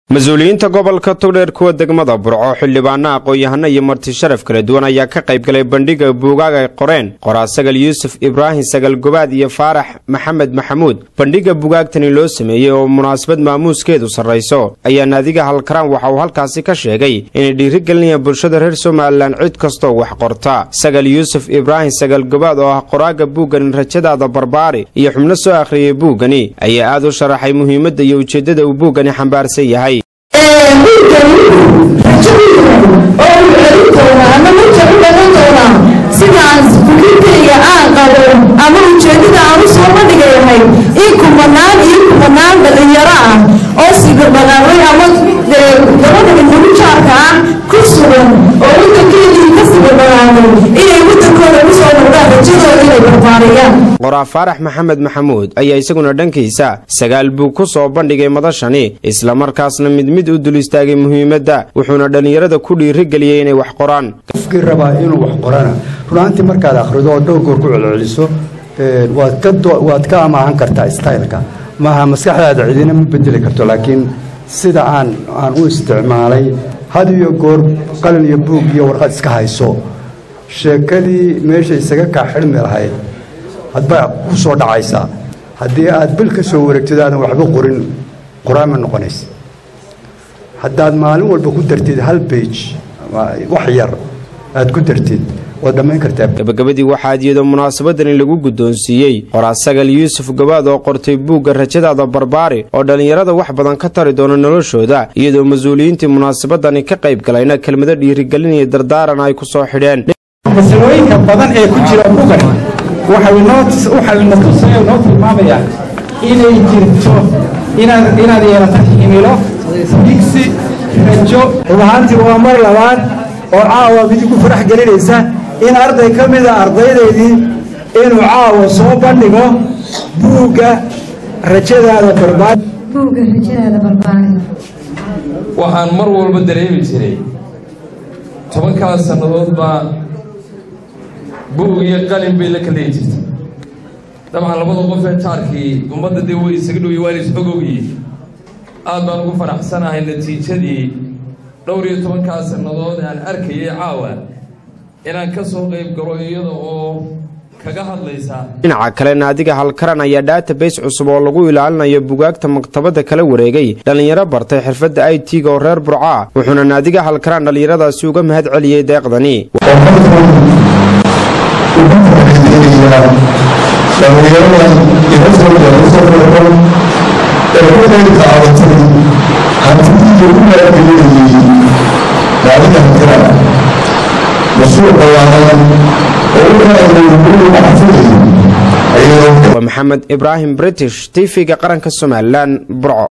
mas-uuliyiinta gobolka togdheer kuwa degmada burco xildhibaana aqoon-yahano iyo marti sharaf kala duwan ayaa ka qayb galay bandhiga buugaag ay qoreen qoraa sagal yuusuf ibraahim sagal gobaad iyo faarax maxamed maxamuud bandhiga bugaagtani loo sameeyey oo munaasabad maamuuskeedu sarrayso ayaa naadiga halkaraan waxa uu halkaasi ka sheegay inay dhiirigelinayaan bulshada reer somalilan cid kastoo wax qorta sagal yuusuf ibraahim sagal gobaad oo ah qoraaga buuggani rajadaada barbaari iyo xubno soo akhriyay buuggani ayaa aad u sharaxay muhiimadda iyo ujeeddada uu buuggani xambaarsan yahay sidaan fikirkayga aan qabo ama ujeedada aan u soo bandhigayahay in kumanaan iyo kumanaan dhalinyaro ah oo sibirmaqaray ama gabadha murujaarka ah ku sugan oo wadankeedii ka sibirmaqaanay inay wadankooda ku soo noqdaan rajadooda inay barbaariyaan qoraa faarax maxamed maxamuud ayaa isaguna dhankiisa sagaal buug ku soo bandhigay madashani islamarkaasna mid mid u dul istaagay muhiimadda wuxuuna dhallinyarada ku dhiirigeliyey inay wax qoraan qofkii rabaa inuu wax qorana runaantii markaad akhrido oo dhowr goor ku celceliso waad ka amaahan kartaa styleka maaha maskaxdaada cidina ma bedeli karto laakiin sida aan aan u isticmaalay had iyo goor qalin iyo buug iyo warqad iska hayso sheekadii meesha isaga kaa xidhmi lahayd hadba ku soo dhacaysaa haddii aad bil ka soo wareegtid aadan waxba qorin qoraama noqonaysa haddaad maalin walba ku dartid hal bage wax yar aad ku dartid waad dhammayn kartaa gabagabadii waxaa iyadoo munaasabadani lagu guddoonsiiyey qoraa sagal yuusuf gabaad oo qortay buugga rajadaada barbaari oo dhallinyarada wax badan ka tari doona noloshooda iyadoo mas-uuliyiintii munaasabadani ka qayb galayna kelmado dhiirigelinaya dardaaran ay ku soo xidheen masalooyinka badan ee ku jira bugan waxay na tusaya noo tilmaamayaa inay jirto inaad yeelato himilo digsi rajo rub ahaantii waa mar labaad oo caawa mid ku farax gelinaysa in arday ka mida ardaydaydii inuu caawa soo bandhigo buugga rajadaada barbaari buugga rajadaada barbaari waxaan mar walba dareemi jiray tobankaas sannadood baa buug iyo qalin bay la kaleyi jirtay dabcan labada qof ee jaarkii ummadda dee way isaga dhowyi waan is-ogowyi aad baan ugu faraxsanahay natiijadii dhowr iyo tobankaas sannadood aan arkayay caawa inaan ka soo qayb galo iyada oo kaga hadlaysa dhinaca kale naadiga halkaran ayaa database cusub oo lagu ilaalinayo bugaagta maktabadda kala wareegay dhallinyaro bartay xirfadda i t-ga oo reer burca wuxuuna naadiga halkaraan dhallinyaradaasi uga mahad celiyey deeqdani waa maxamed ibraahim british tv-ga qaranka somalilan burco